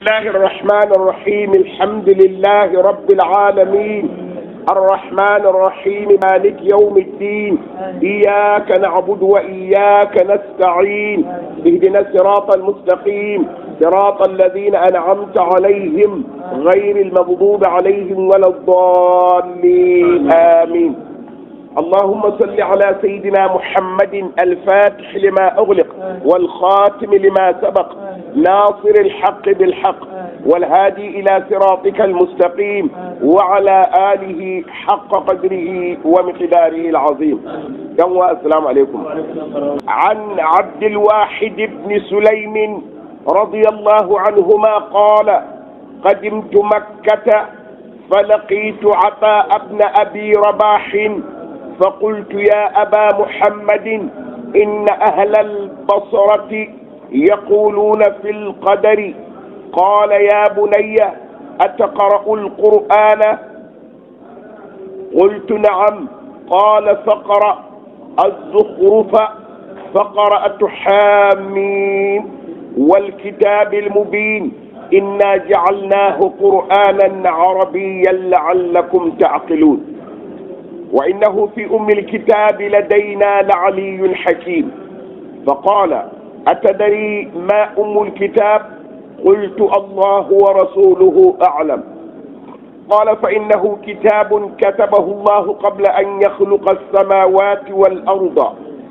الله الرحمن الرحيم الحمد لله رب العالمين الرحمن الرحيم مالك يوم الدين إياك نعبد وإياك نستعين اهدنا الصراط المستقيم صراط الذين أنعمت عليهم غير المغضوب عليهم ولا الضالين آمين اللهم صل على سيدنا محمد الفاتح لما أغلق والخاتم لما سبق ناصر الحق بالحق والهادي إلى صراطك المستقيم وعلى آله حق قدره ومقداره العظيم يوم السلام عليكم عن عبد الواحد بن سليم رضي الله عنهما قال قدمت مكة فلقيت عطاء بن أبي رباح فقلت يا أبا محمد إن أهل البصرة يقولون في القدر قال يا بني أتقرأ القرآن قلت نعم قال فقرأ الزخرف فقرأت حامين والكتاب المبين إنا جعلناه قرآنا عربيا لعلكم تعقلون وإنه في أم الكتاب لدينا لعلي حكيم فقال أتدري ما أم الكتاب قلت الله ورسوله أعلم قال فإنه كتاب كتبه الله قبل أن يخلق السماوات والأرض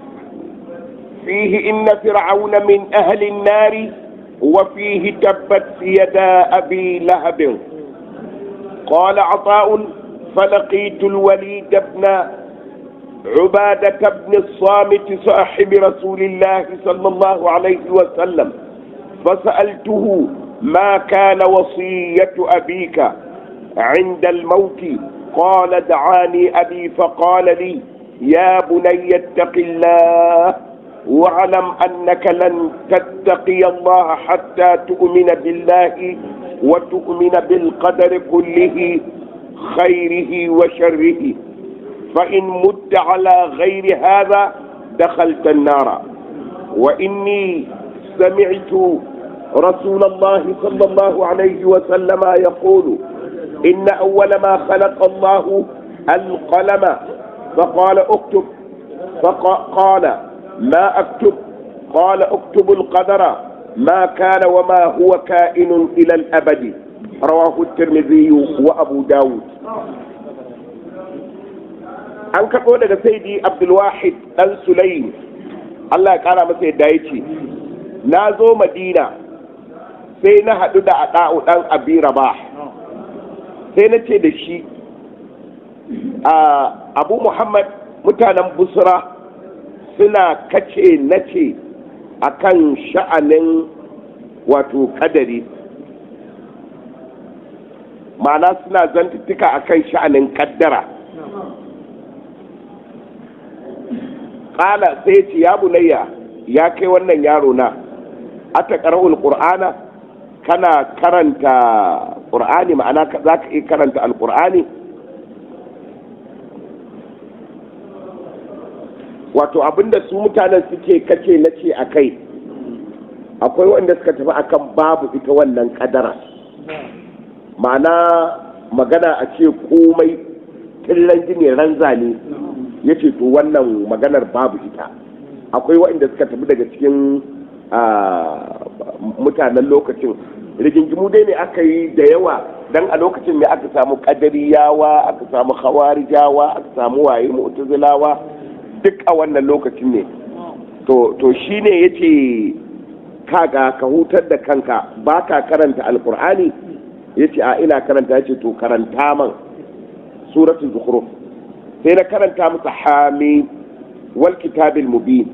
فيه إن فرعون من أهل النار وفيه تبت يدا أبي لهب قال عطاء فلقيت الوليد بن عبادة بن الصامت صاحب رسول الله صلى الله عليه وسلم فسألته ما كان وصية أبيك عند الموت قال دعاني أبي فقال لي يا بني اتق الله واعلم أنك لن تتقي الله حتى تؤمن بالله وتؤمن بالقدر كله خيره وشره فإن مت على غير هذا دخلت النار وإني سمعت رسول الله صلى الله عليه وسلم يقول إن أول ما خلق الله القلم فقال اكتب فقال ما أكتب قال اكتب القدر ما كان وما هو كائن إلى الأبد رواه الترمذي وأبو داود an karɓo daga saidi abdulwahid ɗan sulaim allah ya ƙara masa yadda ya ce na zo madina sai na haɗu da aɗa'u ɗan abi rabah sai na ce da shi abu muhammad mutanen busra suna kace na ce a kan sha'anin wato kadari ma'ana suna zantuttuka a kan sha'anin kaddara ƙala sai ce ya bunayya ya kai wannan yaro na ata ƙara'ul ƙur'ana kana karanta ƙur'ani ma'ana za ka iya karanta alƙur'ani wato abinda su mutanen suke kace na ce a kai akwai wanda suka tafi akan babu ita wannan kadara ma'ana magana a ce komai killan jini ranza ne ya ce to wannan maganar babu ita akwai waɗanda suka tafi daga cikin mutanen lokacin rigingimu dai ne aka yi da yawa dan a lokacin ne aka samu kadariyawa aka samu hawarijawa aka samu waye mu'tazilawa duk a wannan lokacin ne to to shine yace kaga ka hutar da kanka ba ka karanta alkur'ani yace a ina karanta yace to karanta man suratul zukhruf sai na karanta masa hami wal kitabil mubin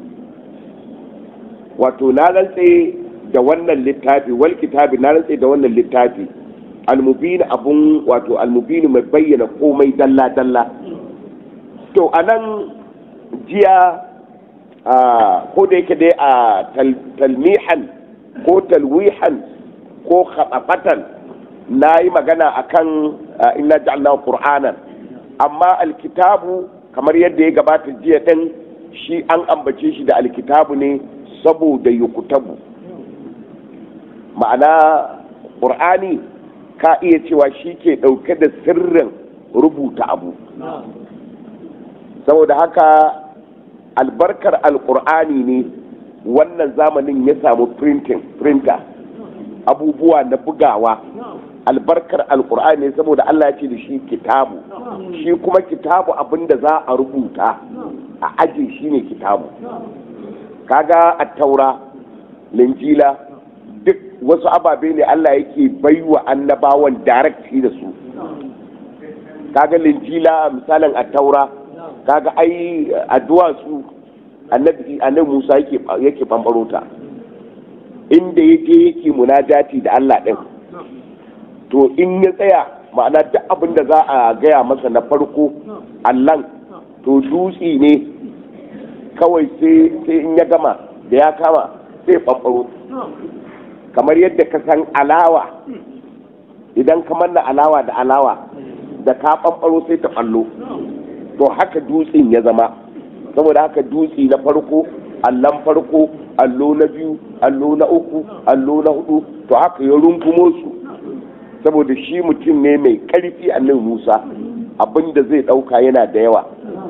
wato na rantse da wannan littafi wal kitabi na rantse da wannan littafi almubin abun wato almubin mai bayyana komai dalla dalla to anan jiya ko da yake dai a talmihan ko talwihan ko khatsafatan na yi magana akan inna ja'alna qur'anan amma alkitabu kamar yadda ya gabata jiya din shi an ambace shi da alkitabu ne saboda yukutabu ma'ana ƙur'ani ka iya cewa shi ke ɗauke da sirrin rubuta abu saboda haka albarkar alƙur'ani ne wannan zamanin ya samu printing printer abubuwa na bugawa albarkar alƙur'ani saboda allah ya ce da shi kitabu shi kuma kitabu abinda za a rubuta a aji shi ne kitabu kaga a taura linjila duk wasu ababe ne Allah yake baiwa annabawan directly da su kaga linjila misalin a taura kaga ai addu'a su annabi annabi Musa yake yake bambaro ta inda yake yake munajati da Allah din to in ya tsaya ma'ana duk abin da za a gaya masa na farko allan to dutse ne kawai sai in ya gama da ya kama sai ɓaɓɓaro kamar yadda ka san alawa idan ka manna alawa da alawa da ka ɓaɓɓaro sai ta ɓallo to haka dutsen ya zama saboda haka dutse na farko allon farko allo na biyu allo na uku allo na hudu to haka ya rungumo su saboda shi mutum ne mai ƙarfi a nan musa abinda zai ɗauka yana da yawa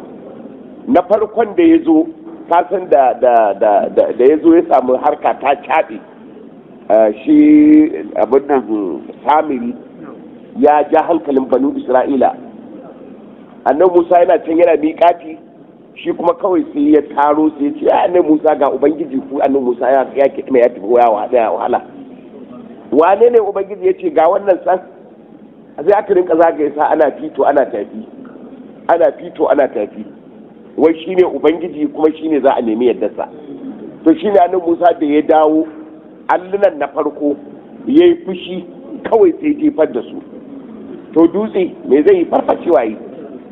na farkon da ya zo kasan da da da da ya zo ya samu harka ta caɓe shi abin da samiri ya ja hankalin banu isra'ila annan musa yana can yana miƙati shi kuma kawai sai ya taro sai ya ce ya annan musa ga ubangiji ku annan musa ya ya kiɗi mai ya tafi ya wahala wane ne ubangiji ya ce ga wannan san sai aka rinka zagaye sa ana fito ana tafi ana fito ana tafi wai shine ubangiji kuma shine za a nemi yaddarsa to shine annabi Musa da ya dawo allunan na farko ya yi fushi kawai sai jefar da su to dutse me zai yi farfashewa yi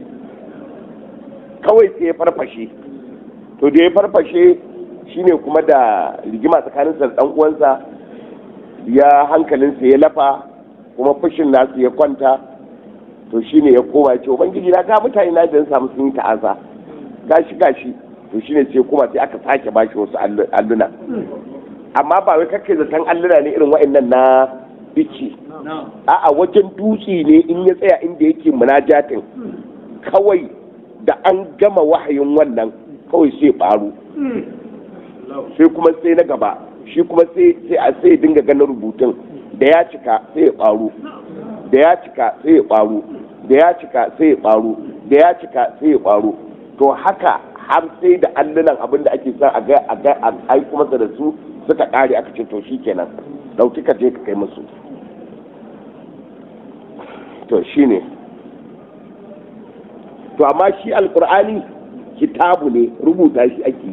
kawai sai ya farfashe to da ya farfashe shine kuma da rigima tsakaninsa da dan uwansa ya hankalinsa ya lafa kuma fushin nasu ya kwanta to shine ya koma ya ce ubangiji na ga mutane na da samu sun yi ta'aza gashi gashi to shine sai kuma sai aka sake bashi wasu alluna amma ba wai kake zaton alluna ne irin wa'annan na biki a'a wajen dutse ne in ya tsaya inda yake munajatin kawai da an gama wahayin wannan kawai sai faru sai kuma sai na gaba shi kuma sai a sai dinga ganin rubutun da ya cika sai ya faru da ya cika sai ya faru da ya cika sai ya faru da ya cika sai ya faru to haka har sai da allunan abin da ake son a ga a ga a aiko masa da su suka kare aka ce to shikenan dauki ka je ka kai musu to shine to amma shi alkur'ani kitabu ne rubuta shi ake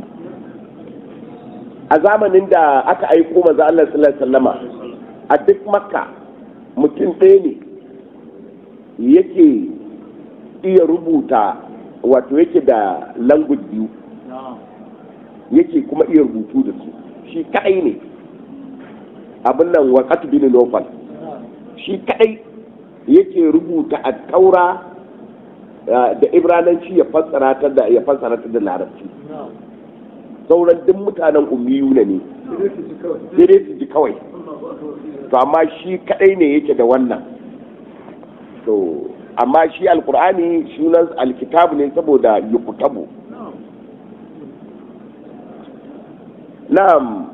a zamanin da aka aiko maza Allah sallallahu alaihi wasallama a duk makka mutum ɗaya ne yake iya rubuta wato yake da language biyu yake kuma iya rubutu da su shi kadai ne abin nan waƙatu bin nofal shi kadai yake rubuta a taura da ibrananci ya fassara ta da ya fassara ta da larabci sauran duk mutanen ummiyu ne ne sai dai su ji kawai to amma shi kadai ne yake da wannan to amma shi alkur'ani sunan alkitabu ne saboda yukutabu na'am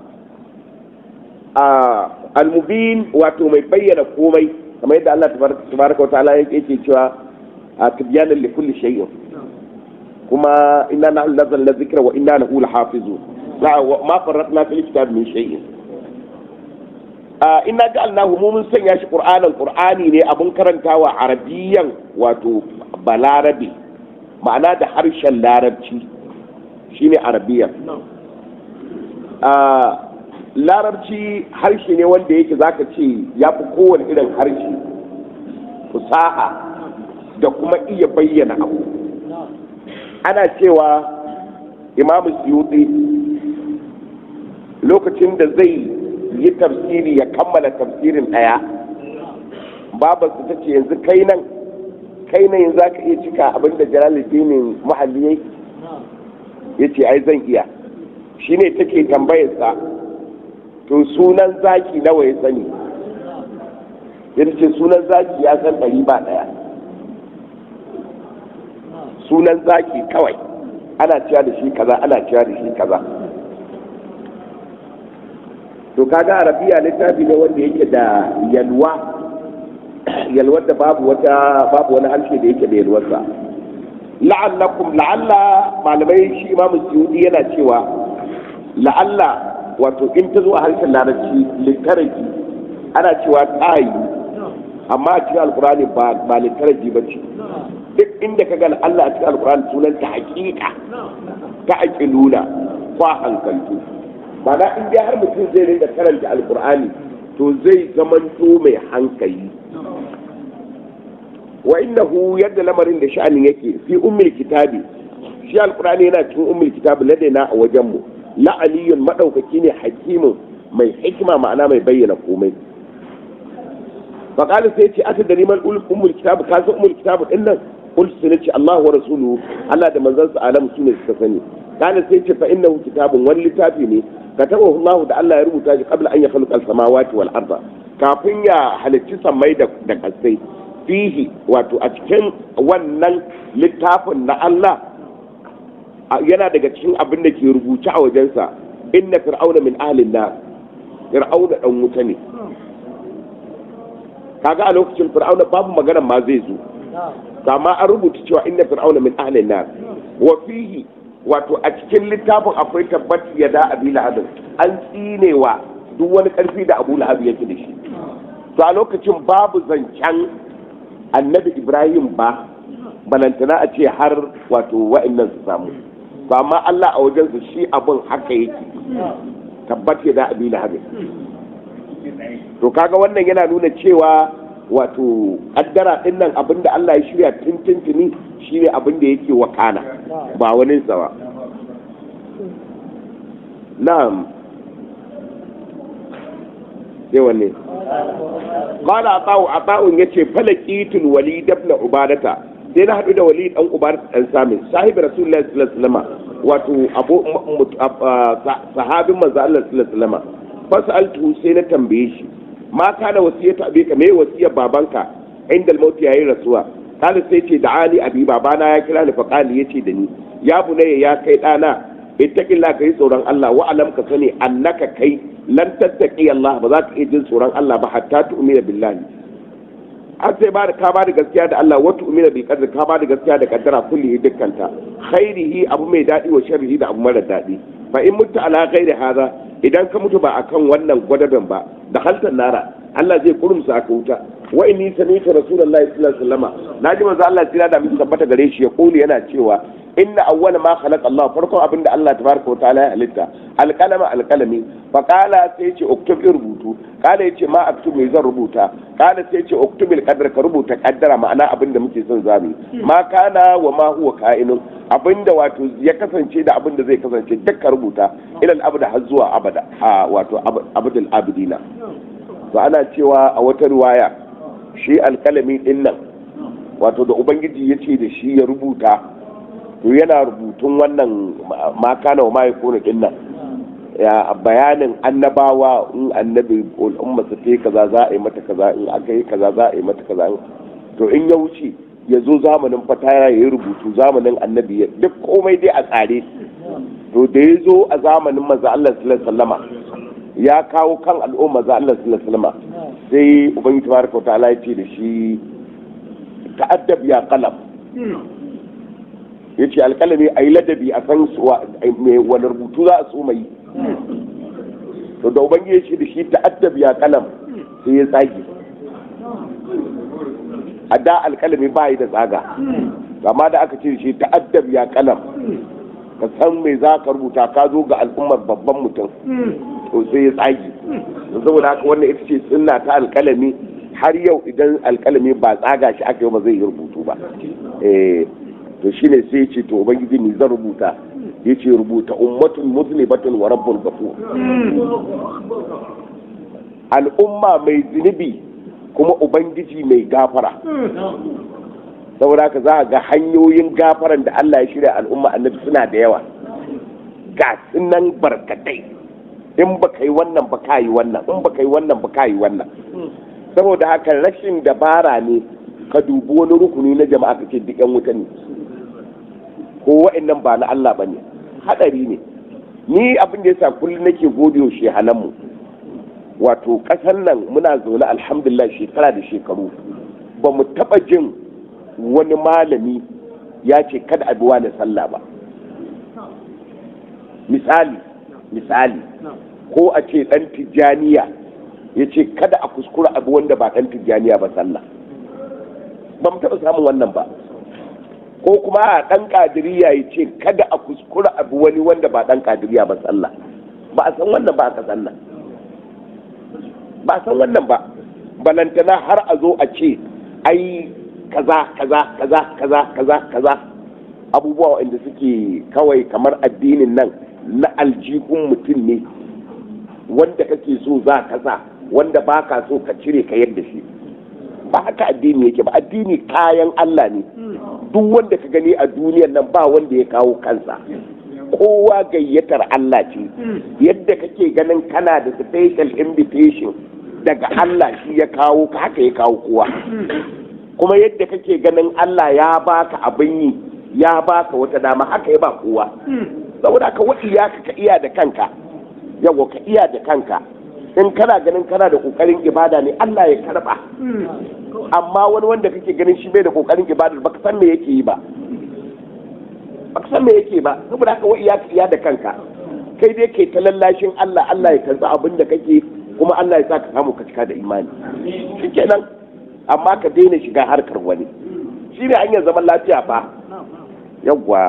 almubin wato mai bayyana komai kamar yadda Allah tabaraka wa ta'ala yake cewa a tibyanan li kulli shay'in kuma inna nahnu nazzalna dhikra wa inna lahu lahafizun ma farratna fil kitab min shay'in inna ja'alnahu mu mun sanya shi qur'anan qur'ani ne abun karantawa arabiyan wato balarabi ma'ana da harshen larabci shine arabiyan larabci harshe ne wanda yake zaka ce ya fi kowane irin harshe fusaha da kuma iya bayyana abu ana cewa imamu suyuti lokacin da zai yi tafsiri ya kammala tafsirin ɗaya babarsu ta ce yanzu kai nan kai nan yanzu ka iya cika abin da jalaluddinin muhalli yayi ya ce ai zan iya shi ne take tambayarsa to sunan zaki nawa ya sani sai ce sunan zaki ya san ɗari ba ɗaya sunan zaki kawai ana ciya da shi kaza ana ciya da shi kaza to kaga arabiya littafi ne wanda yake da yalwa yalwar da babu wata babu wani harshe da yake da yalwarsa la'allakum la'alla malamai shi imamu suyudi yana cewa la'alla wato in ta zo a harshen larabci littaraji ana cewa ta yi amma a cikin alkurani ba ba littaraji ba ce duk inda ka ga Allah a cikin alkurani sunan ta hakika ta aqiluna kwa hankaltu mana in dai har mutum zai rinka karanta alkur'ani to zai zamanto mai hankali wa innahu yadda lamarin da sha'anin yake fi ummul kitabi shi alkur'ani yana cikin ummul kitabi ladaina a wajen mu la aliyun madaukaki ne hakimin mai hikima ma'ana mai bayyana komai faqala sai ce aka da neman ummul kitabi ka san ummul kitabi din nan qultu sai ce Allah wa rasuluhu Allah da manzon sa alam sune suka sani kana sai ce fa innahu kitabun wani littafi ne katabahu Allah da Allah ya rubuta shi qabla an yakhluqa as-samawati wal arda kafin ya halicci sammai da da kasai fihi wato a cikin wannan littafin na Allah yana daga cikin abin da ke rubuce a wajensa inna fir'auna min ahlin nar fir'auna dan wuta ne kaga a lokacin fir'auna babu magana ma zai zo kama an rubuta cewa inna fir'auna min ahlin nar wa fihi wato a cikin littafin akwai tabbat ya da abi lahabin an tsinewa duk wani karfi da abu lahab yake da shi to a lokacin babu zancen annabi ibrahim ba balantana a ce har wato wa'annan su samu to amma allah a wajensu shi abin haka yake tabbat ya da abi lahabin to kaga wannan yana nuna cewa wato kaddara din nan abinda Allah ya shirya tuntuntuni shine abinda yake wakana ba wani tsawa na'am sai wanne qala ata'u ata'un yace falaqitul walid ibn ubadata sai na hadu da walid dan ubadata dan samin sahibi rasulullahi sallallahu alaihi wasallam wato abu sahabin manzo Allah sallallahu alaihi wasallam fasaltu sai na tambaye shi ma kana wasiyatu abika me wasiyar babanka inda al yayin rasuwa kana sai ce da'ani abi babana ya kira ni fa qali yace da ni ya bunayya ya kai dana ittaqilla kai tsoron Allah wa alam ka sani annaka kai lan tattaqi Allah ba za ka iya jin tsoron Allah ba hatta tu'mina billahi har sai ba da ka ba da gaskiya da Allah wa tu'mina bil qadri ka ba da gaskiya da kaddara kullihi dukkanta khairihi abu mai dadi wa sharrihi da abu mara dadi fa in mutta ala ghairi hadha idan ka mutu ba akan wannan gwadaben ba da haltar nara Allah zai kurumsa aka wuta wa inni sami'tu rasulullahi sallallahu alaihi wasallam naji manzo Allah tira da mun tabbata gare shi ya kuli yana cewa inna awwala ma khalaqa Allah farkon abinda Allah tabaraka wa ta'ala ya halitta alqalama alqalami fa qala sai ce uktub rubutu qala yace ma aktub me zan rubuta qala sai ce uktub alqadar ka rubuta kaddara ma'ana abinda muke son zamu ma kana wa ma huwa ka'inun abinda wato ya kasance da abinda zai kasance dukka rubuta ilal abada har zuwa abada a wato abadul abidina to ana cewa a wata riwaya shi alkalami din nan wato da ubangiji ya ce da shi ya rubuta to yana rubutun wannan makana wa mai kone din nan ya bayanin annabawa in annabi umma su ta kaza za a yi mata kaza in aka yi kaza za a yi mata kaza to in ya wuce ya zo zamanin fataya ya yi rubutu zamanin annabi ya duk komai dai a tsare to da ya zo a zamanin manzo Allah sallallahu alaihi wasallama ya kawo kan al'umma za Allah sallallahu alaihi wasallama sai ubangiji tabaraka wa ta'ala ya ce da shi ta'addab ya qalam yace alkalami ayi ladabi a san me wani rubutu za a so mai to da ubangiji ya ce da shi ta'addab ya qalam sai ya tsage a da alkalami ba yi da tsaga amma da aka ce shi ta'addab ya kalam ka san me za ka rubuta ka zo ga al'ummar babban mutum to sai ya tsagi saboda haka wannan ita ce sunna ta alkalami har yau idan alkalami ba tsaga shi aka yi ba zai yi rubutu ba eh to shine sai ce to ubangiji ni zan rubuta ya ce rubuta ummatun muslimatun wa rabbul ghafur al'umma mai zunubi kuma ubangiji mai gafara saboda haka za a ga hanyoyin gafaran da Allah ya shirya al'umma annabi suna da yawa ga sunan barkatai in ba ka yi wannan ba ka yi wannan in ba ka yi wannan ba ka yi wannan saboda haka rashin dabara ne ka dubi wani rukuni na jama'a kake duk yan wuta ne ko wa'annan ba na Allah bane hadari ne ni abin da yasa kullum nake gode wa shehananmu wato ƙasar nan muna zaune alhamdulillah shekara da shekaru ba mu taɓa jin wani malami ya ce kada a biwa da sallah ba misali misali ko a ce ɗan tijjaniya ya ce kada a kuskura abu wanda ba ɗan tijjaniya ba sallah ba mu taɓa samun wannan ba ko kuma a ɗan ƙadiriya ya ce kada a kuskura abu wani wanda ba ɗan ƙadiriya ba sallah ba a san wannan ba aka sannan ba a san wannan ba balantana har a zo a ce ai kaza kaza kaza kaza kaza kaza abubuwa wanda suke kawai kamar addinin nan na aljihun mutum ne wanda kake so za ka sa wanda ba ka so ka cire ka yadda shi ba haka addini yake ba addini kayan Allah ne duk wanda ka gani a duniyan nan ba wanda ya kawo kansa kowa gayyatar Allah ce yadda kake ganin kana da special invitation daga Allah shi ya kawo ka haka ya kawo kowa kuma yadda kake ganin Allah ya baka abin yi ya baka wata dama haka ya ba kowa saboda ka wa iyaka ka iya da kanka yawa ka iya da kanka in kana ganin kana da kokarin ibada ne Allah ya karba amma wani wanda kake ganin shi bai da kokarin ibada baka san me yake yi ba baka san me yake ba saboda haka wa iyaka iya da kanka kai dai ke ta lallashin Allah Allah ya karba abin da kake kuma Allah ya sa ka samu ka cika da imani shikenan amma ka daina shiga harkar wani shi ne hanyar zaman lafiya fa yawwa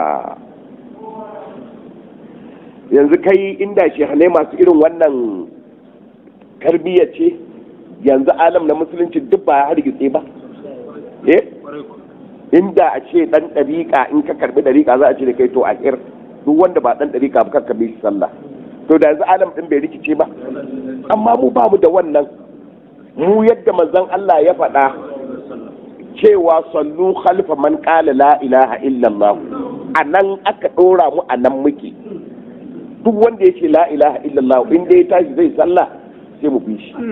yanzu kai inda shehanai masu irin wannan tarbiyya ce yanzu alam na musulunci duk ba hargitse ba eh inda a ce dan dariƙa in ka karbi dariƙa za a ce da kai to a kir duk wanda ba dan dariƙa ba ka bi shi sallah to da yanzu alam din bai rikice ba amma mu ba mu da wannan mu yadda manzon Allah ya faɗa cewa sallu khalfa man qala la ilaha illallah a nan aka ɗora mu a nan muke duk wanda ya ce la ilaha illallah in dai ya tashi zai sallah sai mu bi shi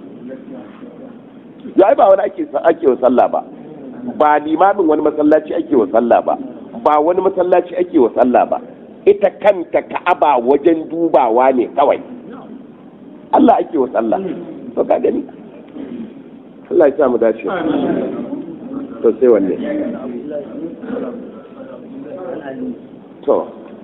ya ba wani ake ake wa sallah ba ba limamin wani masallaci ake wa sallah ba ba wani masallaci ake wa sallah ba ita kanta ka'aba wajen dubawa ne kawai Allah ake wa sallah to ka gani Allah ya sa mu dace to sai wanne to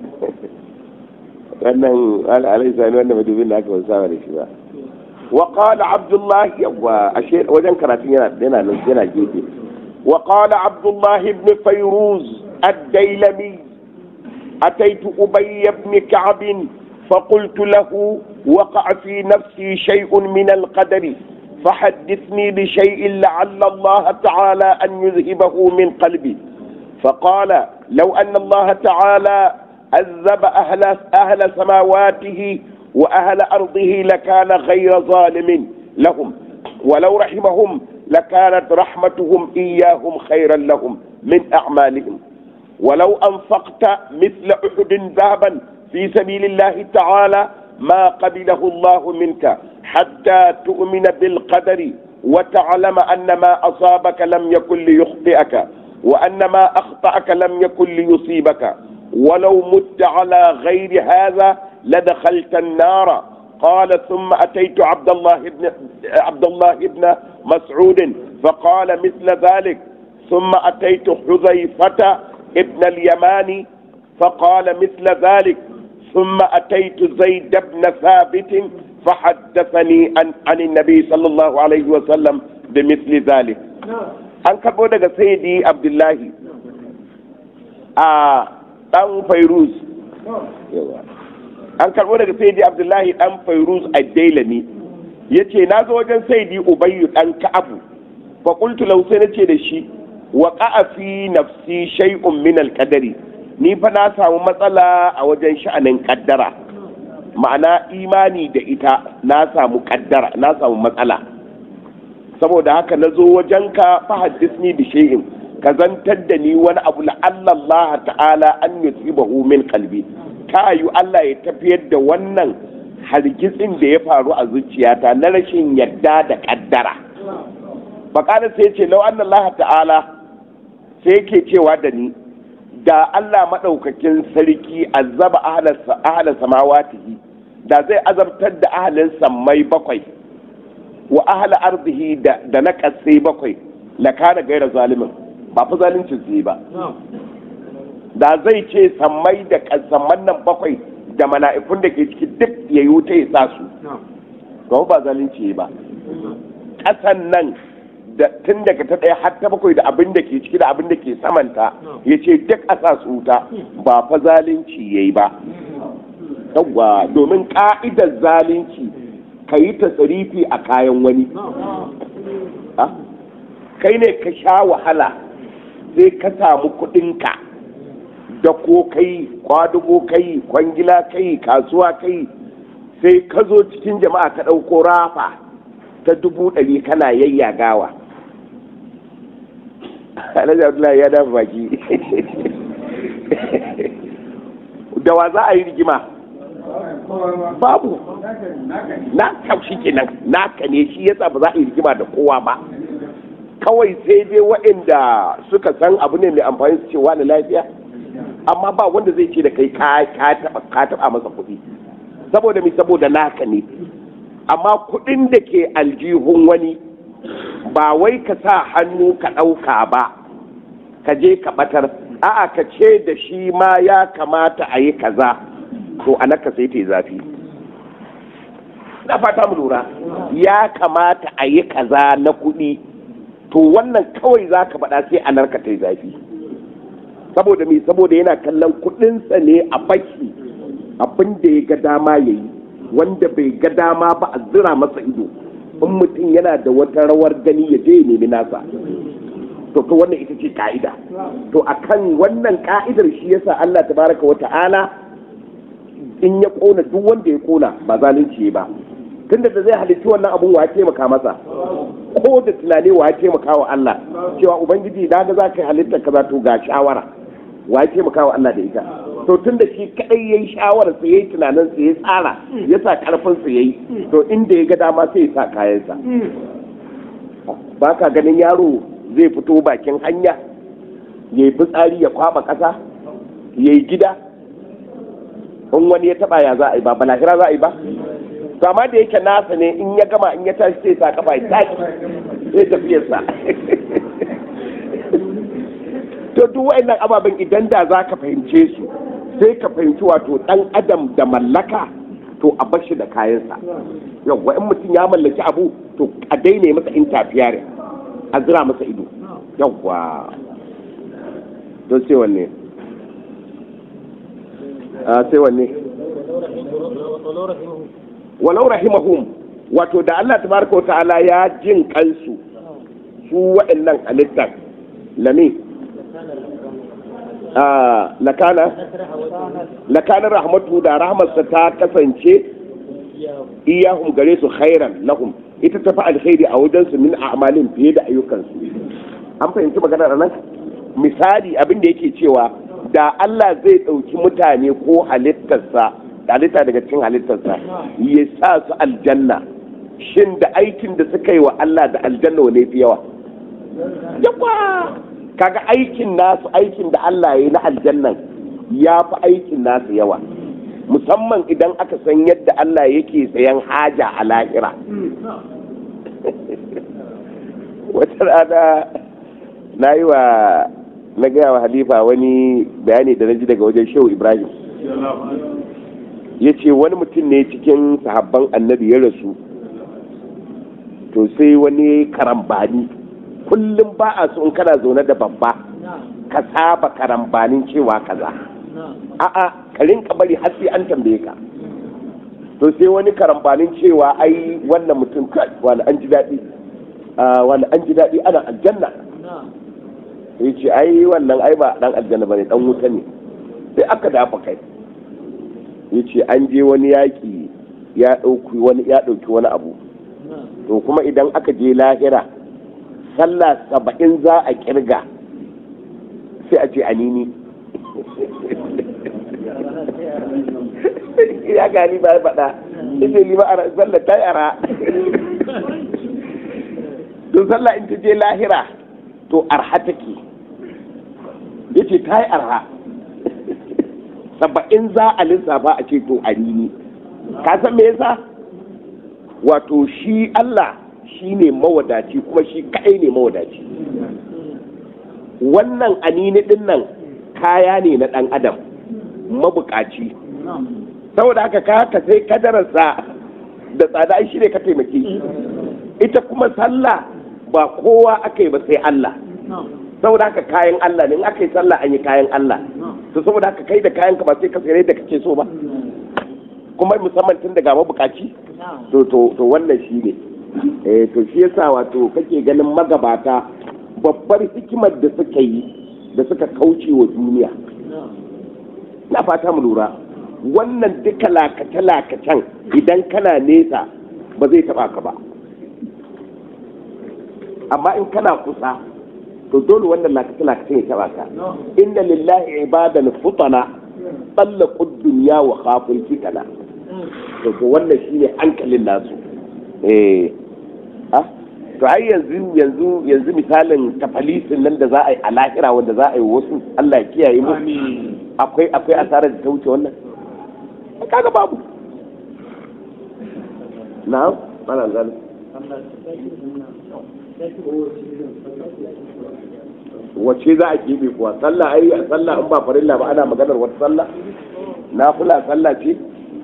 wannan alai sani wannan madubin da aka wasu da shi ba wa qala abdullah wa ashe wajen karatun yana yana nan yana gefe wa qala abdullah ibn fayruz ad-dailami ataitu ubay ibn ka'b فقلت له وقع في نفسي شيء من القدر فحدثني بشيء لعل الله تعالى أن يذهبه من قلبي فقال لو أن الله تعالى عذب أهل, أهل سماواته وأهل أرضه لكان غير ظالم لهم ولو رحمهم لكانت رحمتهم إياهم خيرا لهم من أعمالهم ولو أنفقت مثل أحد ذهبا في سبيل الله تعالى ما قبله الله منك حتى تؤمن بالقدر وتعلم أن ما أصابك لم يكن ليخطئك وأن ما أخطأك لم يكن ليصيبك ولو مت على غير هذا لدخلت النار قال ثم أتيت عبد الله بن عبد الله بن مسعود فقال مثل ذلك ثم أتيت حذيفة ابن اليمان فقال مثل ذلك ثم أتيت زيد بن ثابت فحدثني عن, عن النبي صلى الله عليه وسلم بمثل ذلك an karɓo daga sayyidi abdullahi a ɗan fairuz an karɓo daga sayyidi abdullahi ɗan fairuz a dailami ya ce na zo wajen sayyidi ubayyu ɗan ka'abu fa qultu lahu sai nace da shi wa fi nafsi shay'un min al-qadari ni fa na samu matsala a wajen sha'anin kaddara ma'ana imani da ita na samu kaddara na samu matsala saboda haka na zo wajenka fa haddisni bi shay'in ka zantar da ni wani abu la Allah ta'ala an yusibahu min qalbi ta yi Allah ya tafiyar da wannan hargitsin da ya faru a zuciyata na rashin yadda da kaddara bakana sai ce lau anna Allah ta'ala sai yake cewa da ni da Allah maɗaukakin sarki azaba ahlan samawatihi da zai azabtar da ahalin sammai bakwai wa ahla ardihi da na kasai bakwai la kana gaira zalimin ba fa zalincin su ba da zai ce sammai da samman nan bakwai da mala'ikun da ke ciki duk ya yi wuta ya sa su ba ba zalunci ba ƙasan nan da tun daga ta ɗaya har ta bakwai da abin da ke ciki da abin da ke samanta ya ce duk a sa su wuta ba fa zalunci ya yi ba yawwa domin ka'idar zalunci ka yi tasarifi a kayan wani kai ne ka sha wahala sai ka samu kuɗinka da ko kai kwadugo kai kwangila kai kasuwa kai sai ka zo cikin jama'a ka ɗauko rafa ta dubu ɗari kana yayyagawa alhaji abdullahi ya dafa baki da wa za a yi rigima babu na kaushi kenan naka ne shi yasa ba za a yi rigima da kowa ba kawai sai dai waɗanda suka san abu ne mai amfani su cewa na lafiya amma ba wanda zai ce da kai ka taɓa masa kuɗi saboda mi saboda naka ne amma kuɗin da ke aljihun wani ba wai ka sa hannu ka ɗauka ba ka je ka ɓatar a'a ka ce da shi ma ya kamata a yi kaza to a naka sai ta yi zafi na fata mu lura ya kamata a yi kaza na kuɗi to wannan kawai za ka faɗa sai a narka ta yi zafi saboda me saboda yana kallon kuɗinsa ne a baki abin da ya ga dama ya yi wanda bai ga dama ba a zira masa ido in mutum yana da wata rawar gani ya je ya nemi nasa to to wannan ita ce ka'ida to akan wannan ka'idar shi yasa Allah tabaraka wa ta'ala in ya kona duk wanda ya kona ba zalunci ba tunda da zai halitta wannan abun wa ya taimaka masa ko da tunani wa ya taimaka wa Allah cewa ubangiji da ga za ka halitta kaza to ga shawara wa ya taimaka wa Allah da ita to tun da shi kadai yayi shawarar sa yayi tunanin sa ya tsara ya sa karfin sa yayi to inda ya ga dama sai ya sa kayan sa ba ka ganin yaro zai fito bakin hanya yayi fitsari ya kwaba kasa yayi gida in wani ya taba ya za a yi ba balahira za a yi ba to amma da yake nasa ne in ya gama in ya tashi sai sa kafa ya tashi sai tafiyarsa to duk wa'annan ababen idan da za ka fahimce su sai ka fahimci wato dan adam da mallaka to a bar shi da kayansa yawwa in mutum ya mallaki abu to a daina masa intafiyar a zira masa ido yawwa to sai wanne a sai wanne walau rahimahum wato da Allah tabaraka wa ta'ala ya jin kansu su wa'annan halittar lami lakana lakana rahmatu da rahmarsa ta kasance iyahum gare su khairan lahum ita ta fi alkhairi a wajensu min a'malin fiye da ayyukansu an fahimci maganar nan misali abin da yake cewa da Allah zai ɗauki mutane ko halittarsa halitta daga cikin halittarsa ya sa su aljanna shin da aikin da suka yi wa Allah da aljanna wane fi yawa yawa kaga aikin nasu aikin da Allah ya yi na aljannan ya fi aikin nasu yawa musamman idan aka san yadda Allah yake sayan haja a lahira wata rana na yi wa na gaya wa halifa wani bayani da na ji daga wajen shehu ibrahim ya ce wani mutum ne cikin sahabban annabi ya rasu to sai wani karambani kullum ba a so in kana zaune da babba ka saba karambanin cewa kaza a'a ka rinka bari har sai an tambaye ka to sai wani karambanin cewa ai wannan mutum kai wani an ji daɗi wani an ji daɗi ana aljanna ya ce ai wannan ai ba dan aljanna bane dan wuta ne sai aka dafa kai ya ce an je wani yaƙi ya ɗauki wani ya ɗauki wani abu to kuma idan aka je lahira sallah saba'in za a kirga sai a ce anini ya gani ba ya faɗa ita lima a sallah ta yara don sallah in ta je lahira to arha take ya ce ta yi arha saba'in za a lissafa a ce to anini ka san me yasa wato shi Allah shi ne mawadaci kuma shi kaɗai ne mawadaci wannan anini ɗin nan kaya ne na ɗan adam mabukaci saboda haka ka haka sai kadararsa da tsada shi ne ka taimake shi ita kuma sallah ba kowa aka yi ba sai Allah saboda haka kayan Allah ne in aka yi sallah an yi kayan Allah to saboda haka kai da kayan ka ba sai ka sayar da kake so ba kuma musamman tun daga mabukaci to to to wannan shi ne eh to shi yasa wato kake ganin magabata babbar hikimar da suka yi da suka kauce wa duniya na fata mu lura wannan duka lakace-lakacen idan kana nesa ba zai taba ka ba amma in kana kusa to dole wannan lakace-lakacen ya taba ka inna lillahi ibadan futana tsallaqu dunya wa khaful fitana to to wannan shine hankalin nasu eh ah to ai yanzu yanzu yanzu misalin tafalisin nan da za a yi a lahira wanda za a yi wasu Allah ya kiyaye mu akwai akwai asarar da ta wuce wannan kaga babu na'am ana zalim wace za a keɓe kuwa sallah ai a sallah in ba farilla ba ana maganar wata sallah na fula sallah ce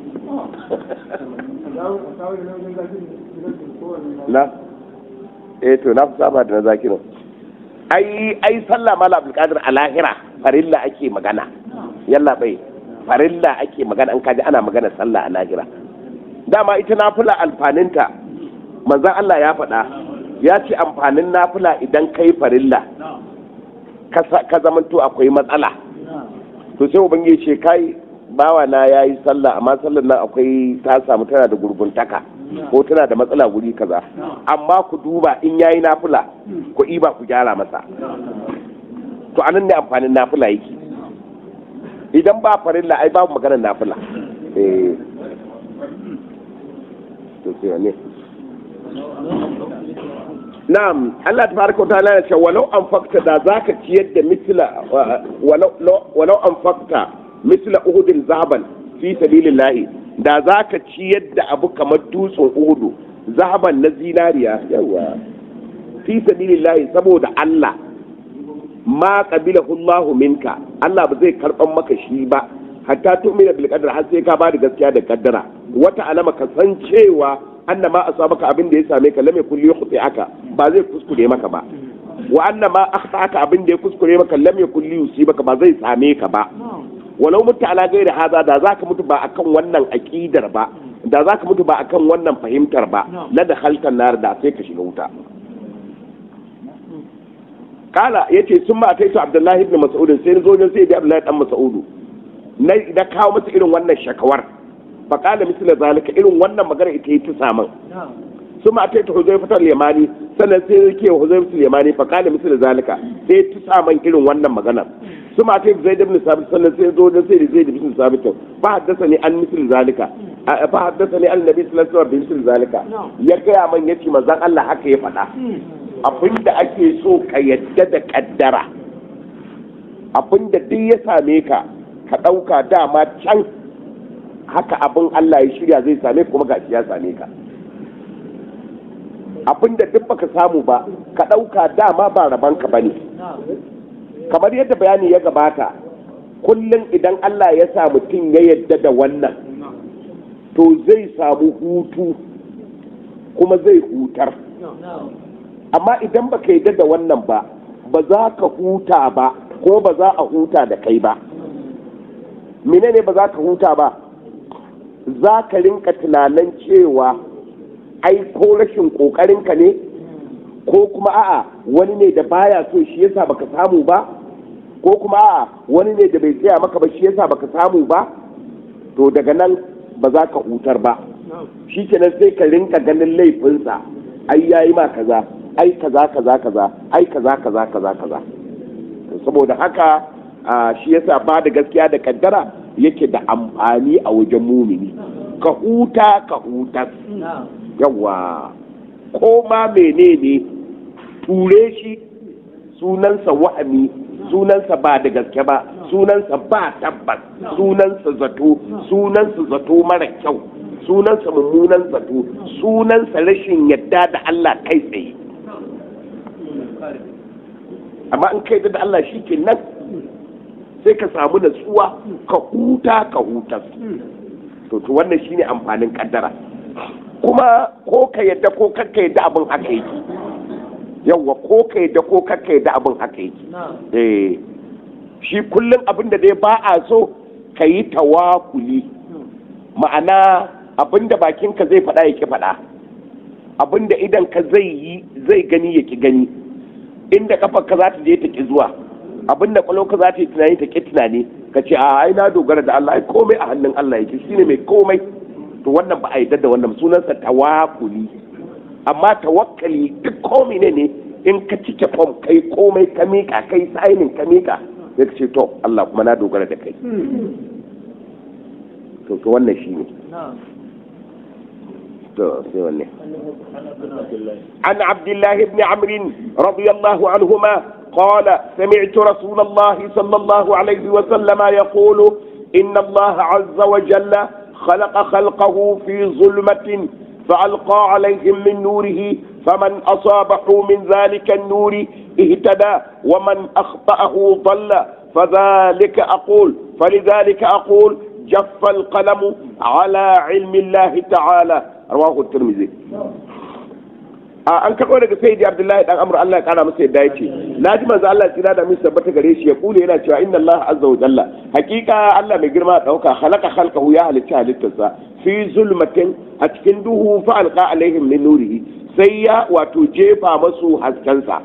na eh to na fi saba da na zakirin ai ai sallah mala abdulkadir a lahira farilla ake magana yalla bai farilla ake magana an kaji ana magana sallah a lahira dama ita nafila alfaninta manzon Allah ya faɗa ya ce amfanin nafila idan kai farilla ka zamanto akwai matsala to sai ubangiji ce kai bawa na ya yi sallah amma sallar nan akwai ta samu tana da gurguntaka ko tana da matsala guri kaza amma ku duba in yayi nafila ku iba ku gyara masa to anan ne amfanin nafila yake idan ba farilla ai babu maganar nafila eh to sai ne na'am Allah tabaraka wa ta'ala ya ce walau an fakta da zaka ciyar da misla walau walau an fakta misla uhudin zahaban fi sabilillah da zaka ciyar da abu kamar dutsen uhudu zahaban na zinariya yawa fi sabilillah saboda Allah ma qabilahu Allah minka Allah ba zai karban maka shi ba hatta tu'mina bil qadar har sai ka ba da gaskiya da kaddara wata alama ka san cewa anna ma asabaka abin da ya same ka lam yakul yukhti'aka ba zai kuskure maka ba wa anna ma akhta'aka abin da ya kuskure maka lam yakul yusibaka ba zai same ka ba walau mutu ala gairi haza da zaka mutu ba akan wannan aqidar ba da zaka mutu ba akan wannan fahimtar ba la da halkan nar da sai ka shiga wuta kala yace sun ma kai su abdullahi ibn mas'ud sai zo ne sai da abdullahi dan mas'ud na da kawo masa irin wannan shakawar fa kala misla zalika irin wannan magana ita yi ta saman sun ma kai ta huzaifa ta limani sannan sai ya ke huzaifa limani fa kala misla zalika sai ta saman irin wannan magana sun ma kai zaid ibn sabit sannan sai zo ne sai da zaid ibn sabit fa haddasa ni an misla zalika fa haddasa ni an nabi sallallahu alaihi wasallam bi misla zalika ya gaya man yace manzon Allah haka ya faɗa abinda ake so ka yadda da kaddara abinda duk ya same ka ka ɗauka dama can haka abin Allah ya shirya zai same kuma ga ya same ka abinda duk baka samu ba ka ɗauka dama ba rabanka ba ne kamar yadda bayani ya gabata kullum idan Allah ya sa mutum ya yadda da wannan to zai samu hutu kuma zai hutar amma idan baka yadda da wannan ba ba za ka huta ba ko ba za a huta da kai ba menene ba za ka huta ba za ka rinka tunanin cewa ai ko rashin ƙoƙarinka ne ko kuma a'a wani ne da baya so shi yasa baka samu ba ko kuma a'a wani ne da bai tsaya maka ba shi yasa baka samu ba to daga nan ba za ka hutar ba shi kenan sai ka rinka ganin laifinsa ai yayi ma kaza ai kaza kaza kaza ai kaza kaza kaza kaza saboda haka shi yasa ba da gaskiya da kaddara yake da amfani a wajen mumini ka huta ka huta yawa ko ma menene ture shi sunansa wahami sunansa ba da gaske ba sunansa ba tabbas sunansa zato sunansa zato mara kyau sunansa mummunan zato sunansa rashin yadda da Allah kai tsaye amma in kai da Allah shi ke nan sai ka samu natsuwa ka huta ka huta to to wannan shine amfanin kaddara kuma ko ka yadda ko kakka yadda abin haka yake yawwa ko ka yadda ko kakka yadda abin haka yake eh shi kullum abin da dai ba a so ka yi tawakuli ma'ana abin da bakinka zai faɗa ya ki faɗa abin da idan ka zai yi zai gani ya ki gani inda kafarka za ta je ta ki zuwa abin da ka za ta yi tunani ta ki tunani ka ce a ai na dogara da Allah ai komai a hannun Allah yake shine mai komai to wannan ba a yarda da wannan sunansa tawakuli amma tawakkali duk komai ne ne in ka cike fom kai komai ka mika kai sainin ka mika sai ka ce to Allah kuma na dogara da kai to to wannan shine to sai wanne عن عبد الله بن عمرو رضي الله عنهما قال سمعت رسول الله صلى الله عليه وسلم يقول إن الله عز وجل خلق خلقه في ظلمة فألقى عليهم من نوره فمن أصابه من ذلك النور اهتدى ومن أخطأه ضل فذلك أقول فلذلك أقول جف القلم على علم الله تعالى رواه الترمذي an karɓo daga sayyidi abdullahi dan amr Allah ya kara masa yadda yace naji manzo Allah tsira da misa tabbata gare shi ya kule yana cewa inna Allah azza wa jalla hakika Allah mai girma dauka khalaqa khalqahu ya halitta halittarsa fi zulmatin a cikin duhu fa alqa alaihim min nurihi sai ya wato jefa masu haskensa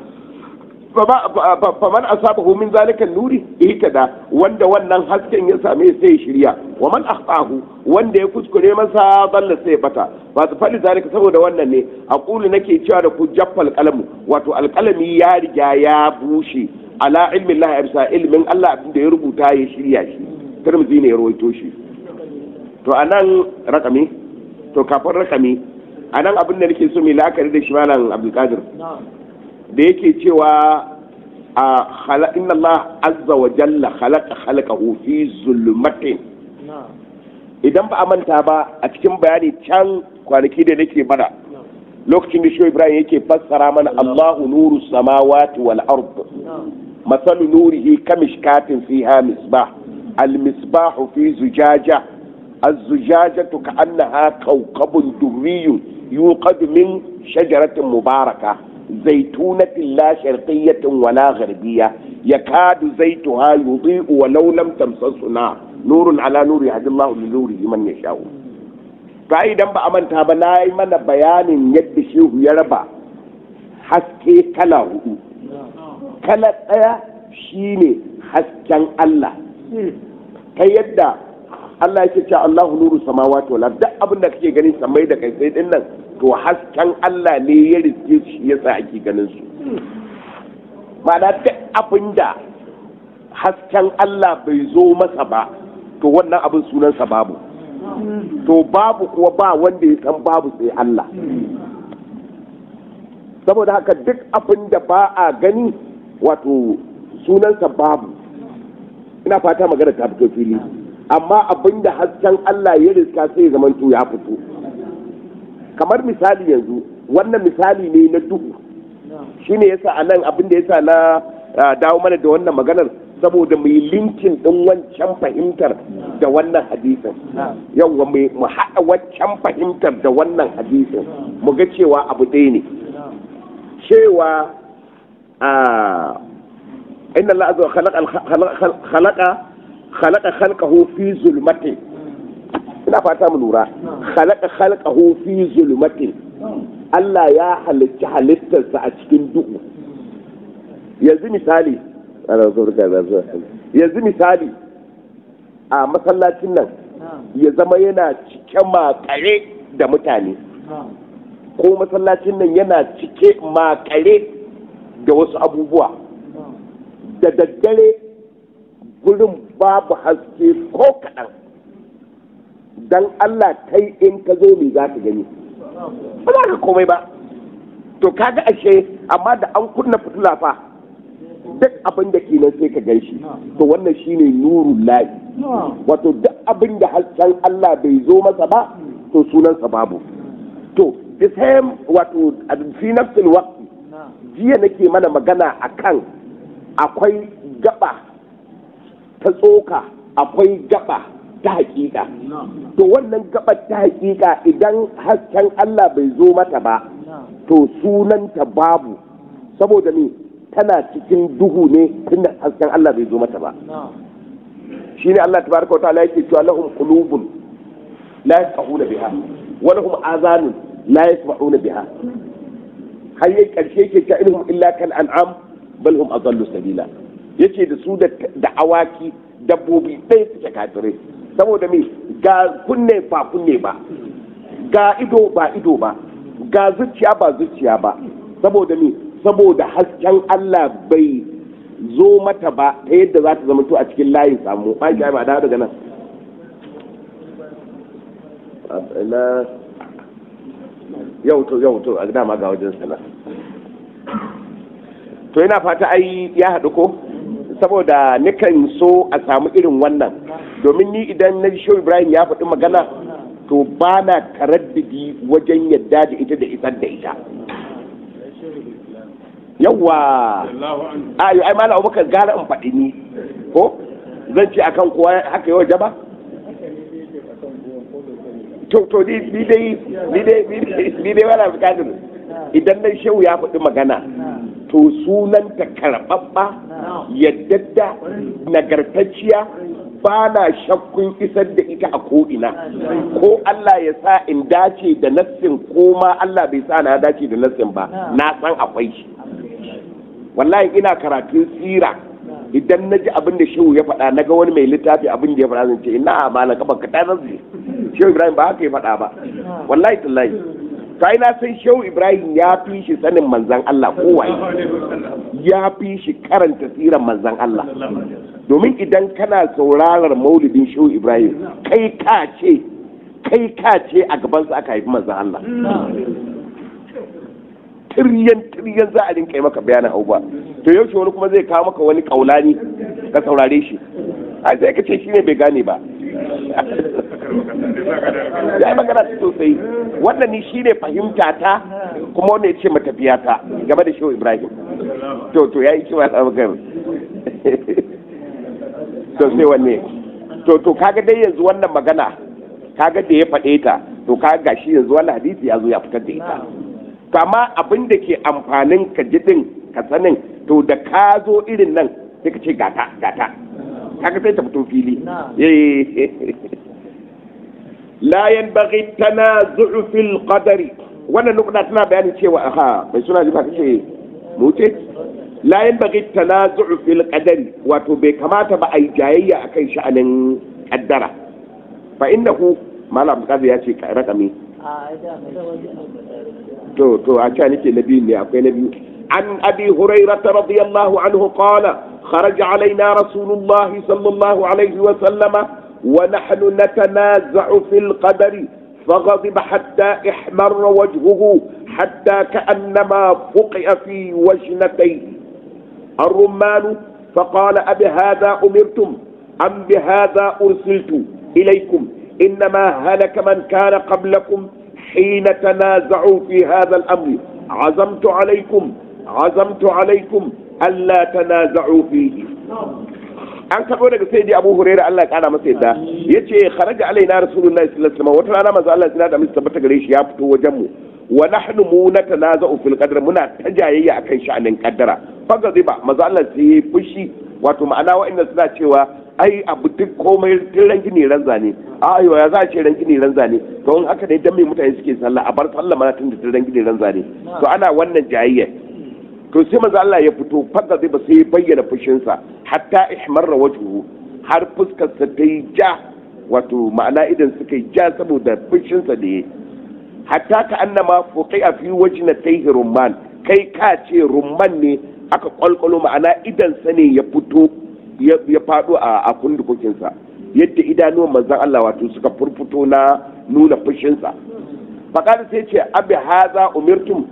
faman asabahu min zalika nuri ihtada wanda wannan hasken ya same sai ya shirya wa man akhtahu wanda ya kuskure masa balla sai bata ba su fali zalika saboda wannan ne aqulu nake cewa da ku jaffal qalamu wato alqalami ya riga ya bushe ala ilmin Allah bisa ilmin Allah abin da ya rubuta ya shirya shi Tirmidhi ne ya rawaito shi to anan rakami to kafin rakami anan abin da nake so mai la'akari da shi malam Abdul Qadir da yake cewa a inna Allah azza wa jalla khalaqa khalaqahu fi zulmatin idan ba a manta ba a cikin bayani can kwanaki da nake mana lokacin da shoyi Ibrahim yake fassara mana Allahu nuru samawati wal ard masalu nurihi kamishkatin fiha misbah al misbahu fi zujaja الزجاجة كأنها كوكب دري يوقد من شجرة مباركة زيتونة لا شرقية ولا غربية يكاد زيتها يضيء ولو لم تمسسه نار نور على نور يهدي الله لنوره من يشاء فإذا ba a manta ba na yi mana bayanin yadda shehu ya raba haske kala hudu kala ɗaya shine hasken Allah ta yadda Allah yake cewa Allahu nuru samawati wal ard duk abin da kake gani samai da kai sai din nan to hasken Allah ne ya riske shi yasa ake ganin su ma'ana duk abin da hasken Allah bai zo masa ba to wannan abin sunansa babu to babu kuwa ba wanda ya san babu sai Allah saboda haka duk abin da ba a gani wato sunansa babu ina fata magana ta fito fili amma abin da hasken Allah ya riska sai zaman to ya fito kamar misali yanzu wannan misali ne na duhu shine yasa a nan abin da yasa na dawo mana da wannan maganar saboda mai linkin din wancan fahimtar da wannan hadisin yawwa mu haɗa wancan fahimtar da wannan hadisin mu ga cewa abu ɗaya ne cewa a inna Allah azza khalaqa khalaqa khalqahu fi zulmatin ina fata mu lura khalaqa khalqahu fi zulmatin Allah ya halicci halittarsa a cikin duhu yanzu misali yanzu misali a masallacin nan ya zama yana cike makare da mutane ko masallacin nan yana cike makare da wasu abubuwa da daddare gurin babu haske ko kaɗan don Allah kai in ka zo me za ka gani ba za ka komai ba to kaga ashe amma da an kunna fitila fa duk abin da ke nan sai ka gan shi to wannan shine nurul lahi wato duk abin da hasken Allah bai zo masa ba to sunansa babu to the same wato fi nafsil waqti jiya nake mana magana akan akwai gaba ta tsoka akwai gaba ta hakika to wannan gabar ta hakika idan hasken Allah bai zo mata ba to sunanta babu saboda ne tana cikin duhu ne tunda hasken Allah bai zo mata ba shine Allah tabaraka wa ta'ala yake cewa lahum qulubun la yafqahuna biha wa lahum azanun la yasma'una biha har yayi karshe yake cewa ilhum illa kal an'am bal hum adallu sabila yace da su da awaki dabbobi ɗaya suke kafirai saboda me ga kunne ba kunne ba ga ido ba ido ba ga zuciya ba zuciya ba saboda me saboda hasken Allah bai zo mata ba ta yadda za ta zama to a cikin layin samu ba shi ba da daga nan na yau to yau to a dama ga wajen sana to yana fata ai ya haɗu ko saboda nikan so a samu irin wannan domin ni idan na shi ibrahim ya faɗi magana to ba na taraddidi wajen yadda da ita da isar da ita yawwa ayo ai mala abubakar gara in faɗi ni ko zan ce akan kowa haka yawa jaba to to ni dai ni dai ni dai wala bukatar idan nan shehu ya faɗi magana to sunanta karɓaɓɓa yaddadda nagartacciya ba na shakkun isar da ita a ko'ina ko Allah ya sa in dace da nassin ko ma Allah bai sa na dace da nassin ba na san akwai shi wallahi ina karatun tsira idan na ji abin da shehu ya faɗa na ga wani mai littafi abin da ya faɗa zan ce ina malam kafa ka tanar zai shehu ibrahim ba haka ya faɗa ba wallahi tallahi kai na san shehu ibrahim ya fi shi sanin manzan Allah kowaye ya fi shi karanta tsiran manzan Allah domin idan kana saurarar maulidin shehu ibrahim kai ka ce kai ka ce a gabansa aka haifi manzan Allah tiryan tiryan za a rinka yi maka bayanin abubuwa to yaushe wani kuma zai kawo maka wani kaulani ka saurare shi ai sai ka ce shi ne bai gane ba ya yi magana sosai wannan ni shi ne fahimta ta kuma wanda ya ce matafiya ta game da shehu ibrahim to to ya yi kima ta magana to sai wanne to to kaga dai yanzu wannan magana kaga da ya faɗe ta to kaga gashi yanzu wannan hadisi ya zo ya fitar da ita to amma abin da ke amfanin ka jidin ka sanin to da ka zo irin nan sai ka ce gata gata kaga sai ta fito fili la yanbaghi tanazu'u fil qadari wannan nukuna tana bayanin cewa aha bai suna ji ba kace mu ce la yanbaghi tanazu'u fil qadari wato bai kamata ba a yi jayayya akan sha'anin kaddara fa innahu malam kaza ya ce rakami to to a ce nake na biyu ne akwai na biyu an abi hurairah radiyallahu anhu qala خرج علينا رسول الله صلى الله عليه وسلم ونحن نتنازع في القدر فغضب حتى احمر وجهه حتى كأنما فقئ في وجنتيه الرمان فقال أبهذا أمرتم أم بهذا أرسلت إليكم إنما هلك من كان قبلكم حين تنازعوا في هذا الأمر عزمت عليكم عزمت عليكم ألا تنازعوا فيه an karɓo daga sai dai abu huraira Allah ya kara masa yadda ya ce kharaja alaina rasulullahi sallallahu alaihi wasallam wata rana manzo Allah ya da masa tabbata gare shi ya fito wajen mu wa nahnu mu natanaza'u fil qadr muna ta jayayya akan sha'anin kaddara faga zai ba manzo Allah sai ya fushi wato ma'ana wa'annan suna cewa ai abu duk komai tun ran gini ran zane ayo ya za a ce ran gini ran zane to in haka ne dan me mutane suke sallah a bar sallah mana tun da tun ran gini ran zane to ana wannan jayayya to sai manzo Allah ya fito fadda zai ba sai ya bayyana fushinsa hatta ihmarra wajhuhu har fuskar sa ta yi ja wato ma'ana idan suka yi ja saboda fushinsa da ya hatta ka annama fuqi a fi wajna tayhi rumman kai ka ce rumman ne aka kwalkwalo ma'ana idan sa ne ya fito ya fado a kundukukinsa yadda idanuwan manzon Allah wato suka furfuto na nuna fushinsa faƙar sai ce abi haza umirtum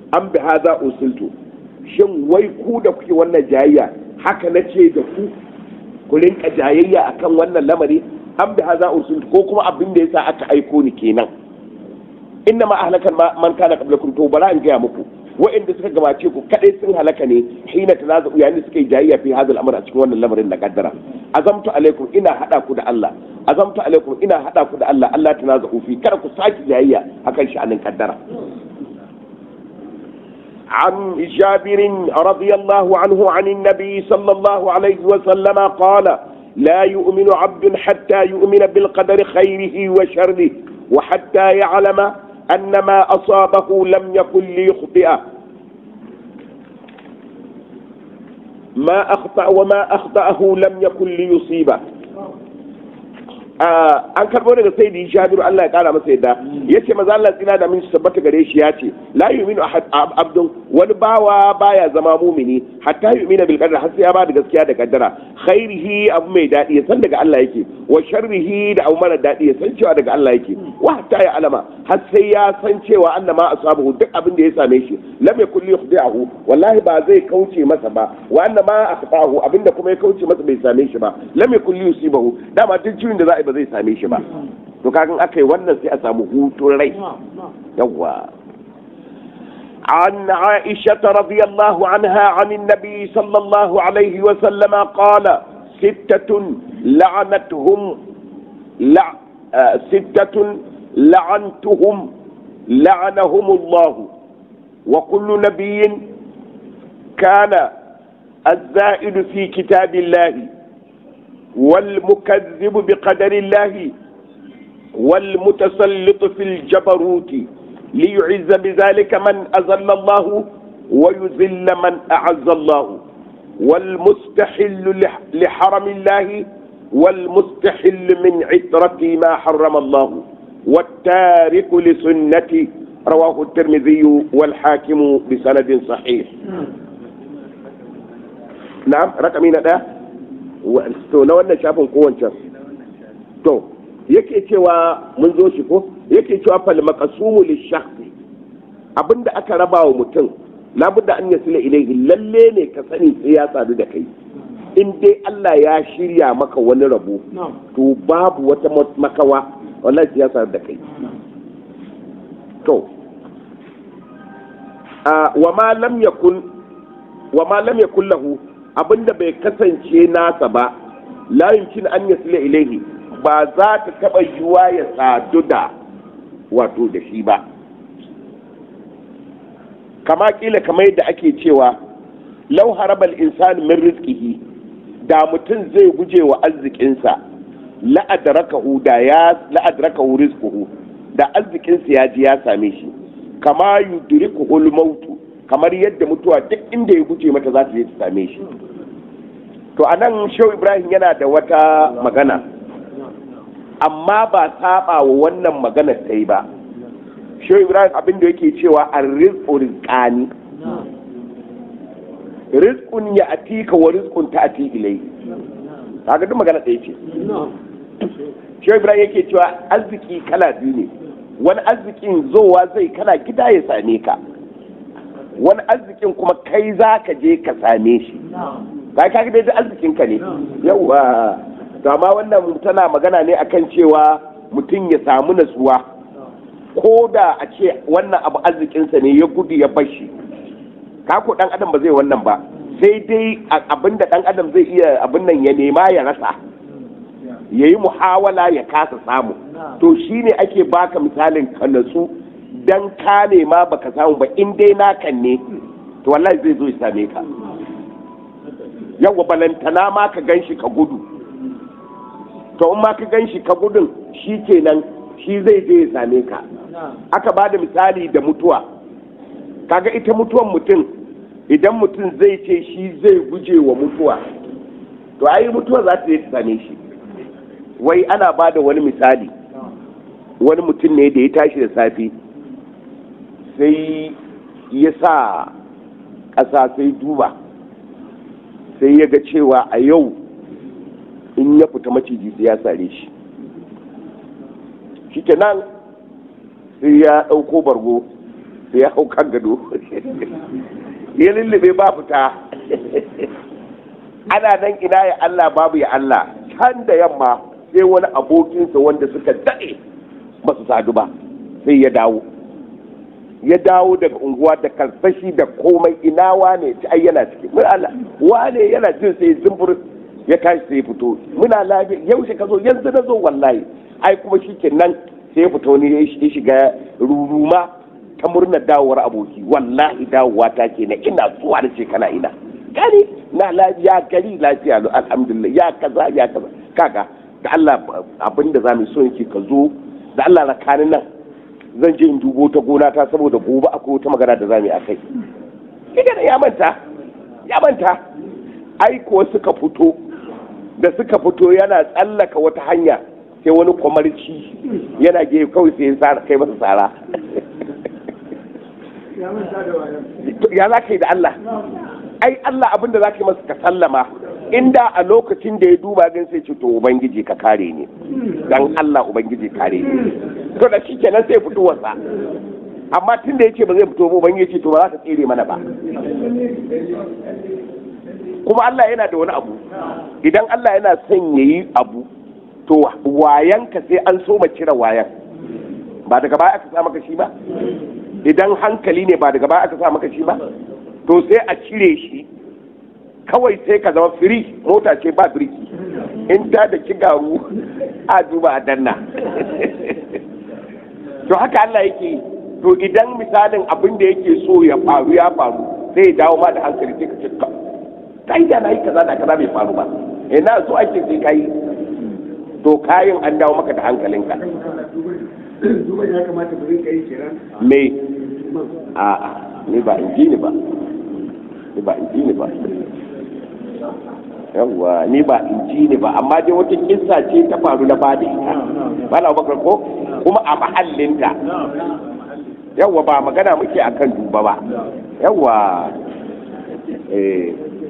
an bi haza usultu shin wai ku da kuke wannan jayayya haka na ce da ku ku rinka jayayya akan wannan lamari an bi haza usultu ko kuma abin da yasa aka aiko ni kenan inna ma ahlakan man kana qablakum to bara in gaya muku wa'inda suka gabace ku kadai sun halaka ne hina tanazu yayin da suka yi jayayya fi hadal amr a cikin wannan lamarin da kaddara azamtu alaikum ina hada ku da Allah azamtu alaikum ina hada ku da Allah Allah tanazu fi kada ku saki jayayya akan sha'anin kaddara عن جابر رضي الله عنه عن النبي صلى الله عليه وسلم قال لا يؤمن عبد حتى يؤمن بالقدر خيره وشره وحتى يعلم أن ما أصابه لم يكن ليخطئه ما أخطأ وما أخطأه لم يكن ليصيبه an karbo daga sai da jabiru Allah ya kara masa yadda yace maza Allah tsina da min sabbata gare shi ya ce la yu'minu abdun wani bawa baya zama mumini hatta yu'mina bil qadar har sai ya ba da gaskiya da kaddara khairihi abu mai dadi ya san daga Allah yake wa sharrihi da abu mara dadi ya san cewa daga Allah yake wa hatta ya alama har sai ya san cewa annama asabahu duk abin da ya same shi lam yakul yukhdi'ahu wallahi ba zai kauce masa ba wa annama akhtahu abinda kuma ya kauce masa bai same shi ba lam yakul yusibahu dama duk ciwon da za a ba zai same shi ba to kagan aka yi wannan sai a samu hutun rai yawwa عن عائشة رضي الله عنها عن النبي صلى الله عليه وسلم قال ستة لعنتهم لع ستة لعنتهم لعنهم الله وكل نبي كان الزائد في كتاب الله والمكذب بقدر الله والمتسلط في الجبروت ليعز بذلك من أذل الله ويذل من أعز الله والمستحل لحرم الله والمستحل من عترة ما حرم الله والتارك لسنة رواه الترمذي والحاكم بسند صحيح نعم رقمين ده to na wannan shafin ko wancan to yake cewa mun zo shi ko yake cewa fal maqsumu li shakhsi abinda aka raba wa mutum labudda an yasila ilaihi lalle ne ka sani sai ya sadu da kai in dai Allah ya shirya maka wani rabo to babu wata makawa wallahi sai ya sadu da kai to wa ma lam yakun wa ma lam yakun lahu abinda bai kasance nasa ba la yumkin an yasila ilaihi ba za ta taba yiwa ya sadu da wato da shi ba kama kila kamar yadda ake cewa lau harabal insan min rizqihi da mutum zai guje wa arzikinsa la'adrakahu da ya la'adrakahu rizquhu da arzikinsa ya ji ya same shi kama yudrikuhul mautu kamar yadda mutuwa duk inda ya guje mata za ta je ta same shi to a nan shehu ibrahim yana da wata magana amma ba saba wa wannan magana ta yi ba shehu ibrahim abin da yake cewa a rizqu rizqani rizqun ya atika wa rizqun ta ati ilai kaga duk magana ɗaya ce shehu ibrahim yake cewa arziki kala biyu ne wani arzikin zowa zai kana gida ya same ka wani arzikin kuma kai za ka je ka same shi ka ka dai arzikin ka ne yawa to amma wannan tana magana ne akan cewa mutum ya samu natsuwa ko da a ce wannan abu arzikinsa ne ya gudu ya bashi kako dan adam ba zai wannan ba sai dai abinda dan adam zai iya abin nan ya nema ya rasa ya yi muhawala ya kasa samu to shine ake baka misalin ka natsu dan ka nema baka samu ba in dai nakan ne to wallahi zai zo ya same ka yawa balantana ma ka gan shi ka gudu to in ma ka gan shi ka gudun shi kenan shi zai je ya same ka aka ba da misali da mutuwa kaga ita mutuwan mutum idan mutum zai ce shi zai guje wa mutuwa to ai mutuwa za ta je ta same shi wai ana ba da wani misali wani mutum ne da ya tashi da safe sai ya sa ƙasa sai duba sai ya ga cewa a yau in ya fita maciji sai ya sare shi shi nan sai ya ɗauko bargo sai ya hau kan gado ya lullube ba fita ana nan ina ya Allah babu ya Allah can da yamma sai wani abokinsa wanda suka daɗe ba su sadu ba sai ya dawo ya dawo daga unguwa da karsashi da komai ina wane ci ai yana ciki mun Allah wane yana jin sai zumbur ya tashi sai ya fito muna lafiya yaushe ka zo yanzu na zo wallahi ai kuma shikenan sai ya fito ne ya shiga ruruma ta murnar dawowar aboki wallahi dawowa ta ke na ina zuwa da kana ina gani na lafiya gari lafiya lo alhamdulillah ya kaza ya kaza kaga da Allah abinda zamu so yake ka zo da Allah rakanin nan zan je in dubo ta gona ta saboda gobe akwai wata magana da zamu yi akai kiga ya manta ya manta ai ko suka fito da suka fito yana tsallaka wata hanya sai wani kwamarci yana gefe kawai sai ya kai masa tsara ya za ka yi da Allah ai Allah abin da za ka yi masa ka sallama inda a lokacin da ya duba gan sai ce to ubangiji ka kare ni dan Allah ubangiji kare ni to da shikenan sai fito wasa amma tun da yace ba zai fito ba ubangiji ce to ba za ka tsere mana ba kuma Allah yana da wani abu idan Allah yana son yayi abu to wayanka sai an so ma cire wayan ba daga baya aka sa maka shi ba idan hankali ne ba daga baya aka sa maka shi ba to sai a cire shi kawai sai ka zama firi mota ce ba birki in ta da garu a duba a danna to haka Allah yake to idan misalin abin da yake so ya faru ya faru sai ya dawo ma da hankali sai ka ce kai da na yi kaza da kaza bai faru ba ina so ake sai kai to kayan an dawo maka da hankalinka me a'a ni ba in ji ni ba ni ba in ji ni ba yawwa ni ba in ji ni ba amma dai wata kissa ce ta faru na ba da ita ba na bakar ko kuma a mahallinta yawwa ba magana muke akan duba ba yawwa eh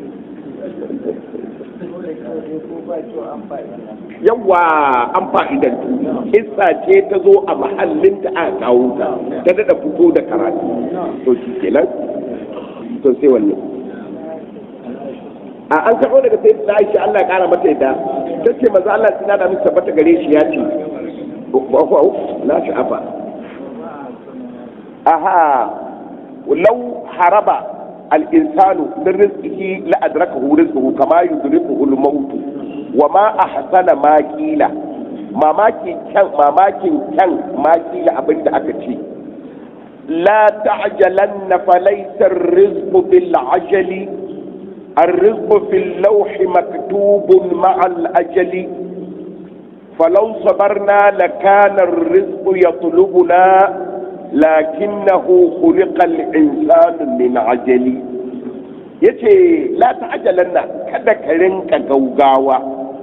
yawwa an fa'idantu kissa ce ta zo a mahallinta a kawo ta ta daɗa fito da karatu to shi kenan to sai wannan a an karɓo daga sai da Aisha Allah ya ƙara mata yadda ta ce maza Allah suna da musu tabbata gare shi ya ce na shi afa aha lau haraba al-insanu min rizqihi la adrakahu rizquhu kama yudrikuhu al-maut wa ma ahsana ma qila mamakin kyan mamakin kyan ma qila abinda aka ce la ta'jalanna falaysa ar-rizqu bil ajali الرزق في اللوح مكتوب مع الأجل فلو صبرنا لكان الرزق يطلبنا لكنه خلق الإنسان من عجل yace la ta'jalanna kada ka rinka gaugawa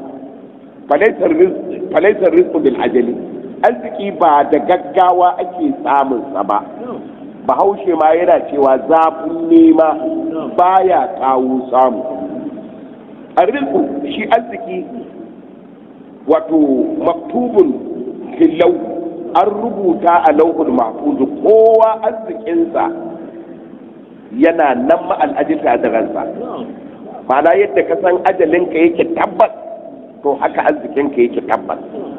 falaisar rizqu bil ajali arziki ba da gaggawa ake samun sa ba bahaushe ma yana cewa zafin nema baya kawo samu arziku shi arziki wato maktubun filau an rubuta a lauhul mahfuzu kowa arzikinsa yana nan ma'al'ajinta da ransa ma'ana yadda ka san ajalinka yake tabbas to haka arzikinka yake tabbas